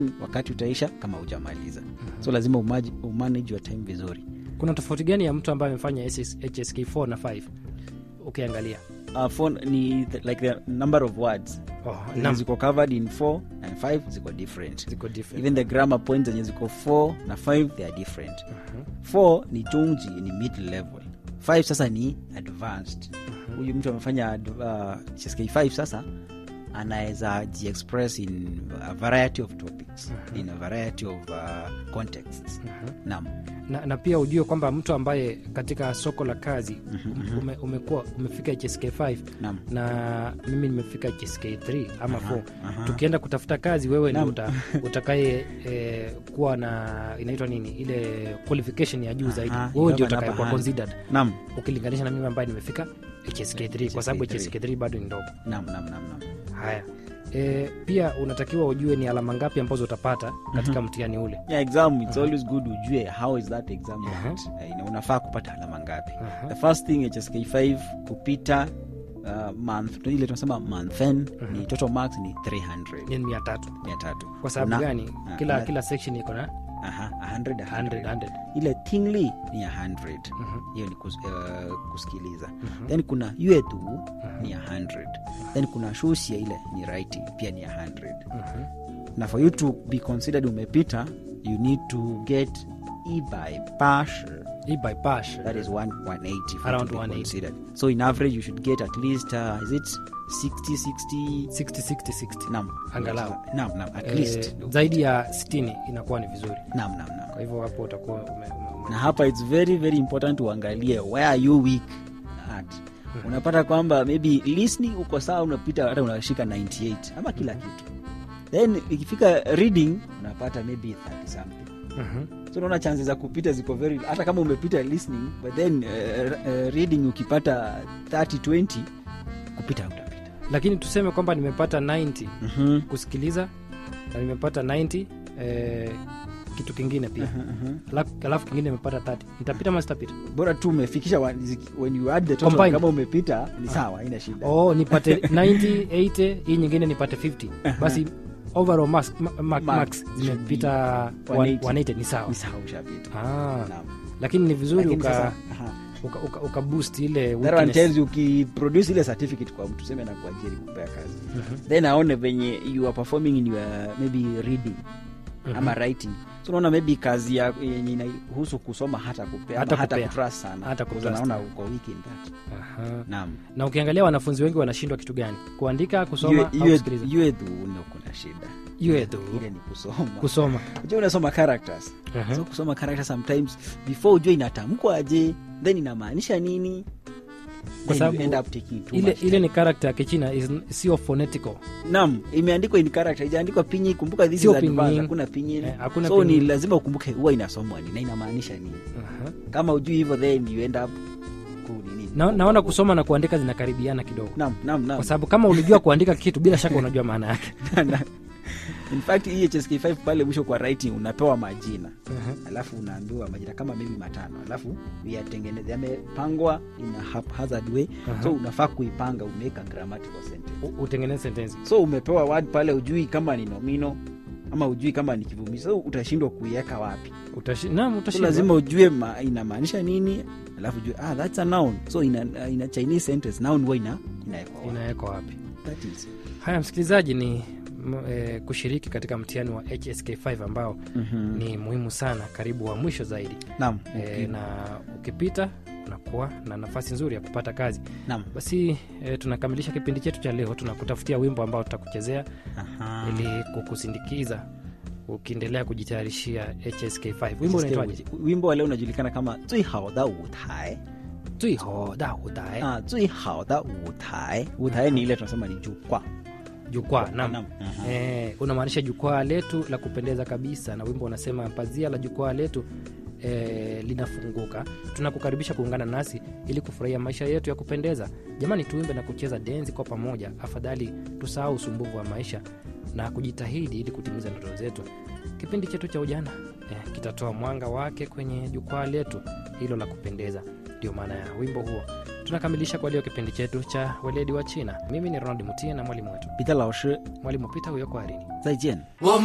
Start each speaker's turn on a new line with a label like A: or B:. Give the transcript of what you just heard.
A: wakati utaisha kama hujamaliza so lazima umaji, umanage your time vizuri
B: kuna tofauti gani ya mtu ambaye amefanya SS hsk 4 na 5 ukiangalia
A: uh, phone ni the, like the number of words
B: oh,
A: zenye
B: nam-
A: ziko covered in 4 and 5 ziko different
B: ziko different.
A: even the grammar points zenye ziko 4 na 5 they are different 4 ni chungji ni mid level 5 sasa ni advanced huyu mtu amefanya ad- uh, HSK 5 sasa anaweza jiexpress in a variety of topics in a variety of uh, contexts naam
B: na, na pia ujue kwamba mtu ambaye katika soko la kazi ume, umekuwa umefika hsk 5
A: naam
B: na mimi nimefika hsk 3 ama 4
A: aha.
B: tukienda kutafuta kazi wewe ndio
A: Naam.
B: uta, utakaye eh, kuwa na inaitwa nini ile qualification ya juu zaidi
A: Aha,
B: wewe ndio
A: ikawa
B: utakaye kuwa
A: namba
B: considered
A: naam
B: ukilinganisha na mimi ambaye nimefika hsk 3 kwa sababu
A: HSK3.
B: hsk 3 bado ni ndogo
A: naam naam naam naam
B: haya e, pia unatakiwa ujue ni alama ngapi ambazo utapata katika mtihani ule
A: yeah, exam it's always good ujue how is that exam
B: Aha.
A: went. Eh, ina- unafaa kupata alama ngapi
B: Aha.
A: the first thing hsk 5 kupita uh, month ile tunasema monthen ni total marks ni 300
B: ni mia tatu
A: mia tatu
B: kwa sababu
A: Una-
B: gani
A: Ah,
B: kila
A: una-
B: kila section iko na
A: aha, 100,
B: 100,
A: 100.
B: 100.
A: ile tingly ni ya 100 hiyo ni kus, uh, kusikiliza then kuna yuetu ni ya 100 then kuna shusia ile ni writing pia ni ya 100 na for you to be considered umepita you need to get e by pash
B: hii by pash
A: that is one, 180 for
B: Around
A: to be
B: 180.
A: considered so in average you should get at least uh, is it 60 60
B: 60 60 60
A: nam
B: Angalau.
A: nam nam at
B: Eh,
A: least
B: zaidi ya 60 inakuwa ni vizuri
A: nam nam nam
B: kwa hivyo hapo utakuwa ume, ume, ume.
A: na hapa its very very important uangalie where are you weak at unapata kwamba maybe listening uko sawa unapita hata unashika 98 ama kila kitu then ikifika reading unapata maybe 30 something
B: Mhm.
A: so unaona chances za kupita ziko very hata kama umepita listening but then uh, uh, reading ukipata 30 20 kupita utapita
B: lakini tuseme kwamba nimepata 90
A: mm-hmm.
B: kusikiliza na nimepata 90 eh, kitu kingine pia alafu alafu kingine nimepata 30 nitapita ama sitapita
A: bora tu umefikisha wa- ziki- when you add the total
B: Combined.
A: kama umepita ni sawa haina shida
B: oh nipate 90 80 hii nyingine nipate 50 basi overall marks, ma, ma,
A: Marks
B: marks
A: should
B: zimepita
A: be
B: 180
A: 180.
B: ni sawa
A: ni sawa ushapita
B: ah,
A: Naam.
B: lakini ni vizuri
A: Lakini
B: uka,
A: sasa, aha.
B: uka, uka, uka boost ile
A: That one
B: weakness.
A: tells you ukiproduce ile certificate kwa mtu seme na kuajiri kupea kazi then aone venye you are performing in your maybe reading ama writing so unaona maybe kazi ya yenye inahusu kusoma hata kupea
B: Hata
A: hata, hata
B: kupea.
A: kutrust sana
B: Hata
A: Because
B: kutrust.
A: naona uko weak in that
B: Aha.
A: naam
B: na ukiangalia wanafunzi wengi wanashindwa kitu gani kuandika kusoma
A: Yue-
B: au
A: yue-
B: kusikiliza
A: yue tu ndo kuna shida
B: Yue tu.
A: ile ni kusoma
B: kusoma
A: Unajua unasoma characters
B: Aha.
A: so kusoma characters sometimes before ujue inatamkwa aje then inamaanisha nini
B: Kwa
A: then
B: sababu
A: you end up taking too
B: ile
A: much
B: ile
A: time.
B: ni character ya kichina is- sio phonetical
A: nam imeandikwa in character ijaandikwa pinyi kumbuka this
B: Sio
A: is advanced
B: pinyin.
A: hakuna pinyin
B: Eh, hakuna
A: so ni
B: pinyin.
A: lazima ukumbuke huwa inasomwa nini na inamaanisha nini
B: Aha.
A: kama ujui hivyo then you end up ku nini
B: na, naona kusoma na kuandika zinakaribiana kidogo
A: nam nam nam
B: kwa sababu kama ulijua kuandika kitu bila shaka unajua maana yake
A: in fact hii hsk5 pale mwisho kwa writing unapewa majina
B: Aha.
A: alafu unaambiwa majina kama maybe matano alafu yatengeneze yamepangwa in a haphazard way
B: Aha.
A: so unafaa kuipanga umeweka grammatical sentence
B: U- utengeneze sentensi
A: so umepewa word pale ujui kama ni nomino ama ujui kama ni kivumishi so utashindwa kuiweka wapi
B: Utashi, naam
A: so
B: utashindwa.
A: lazima ujue ma, inamaanisha nini alafu ujue ah, that's a noun so ina, ina chinese sentence noun huwa ina inawekwa wapi.
B: inawekwa wapi
A: That is.
B: haya msikilizaji ni m, e, kushiriki katika mtihani wa hsk5 ambao
A: Mhm.
B: ni muhimu sana karibu wa mwisho zaidi
A: naam
B: e, na ukipita unakuwa na nafasi nzuri ya kupata kazi
A: naam
B: basi e, tunakamilisha kipindi chetu cha leo tunakutafutia wimbo ambao tutakuchezea
A: Aha.
B: ili kukusindikiza ukiendelea kujitayarishia hsk5 wimbo unaitwaje
A: wimbo wa leo unajulikana kama 最好的舞台
B: tuihoda udae
A: ah, 最好的舞台舞台ni ile tunasema ni jukwaa
B: jukwaa nam
A: Naam. Aha.
B: Eh, unamaanisha jukwaa letu la kupendeza kabisa na wimbo unasema pazia la jukwaa letu eh, linafunguka tunakukaribisha kuungana nasi ili kufurahia maisha yetu ya kupendeza jamani tuimbe na kucheza denzi kwa pamoja afadhali tusahau usumbuvu wa maisha na kujitahidi ili kutimiza ndoto zetu kipindi chetu cha ujana eh, kitatoa mwanga wake kwenye jukwaa letu hilo la kupendeza ndio maana ya wimbo huo tunakamilisha kwa leo kipindi chetu cha weledi wa china mimi ni ronald mutie na mwalimu wetu
A: 彼得老师
B: mwalimu pita huyo kwarini
A: 再见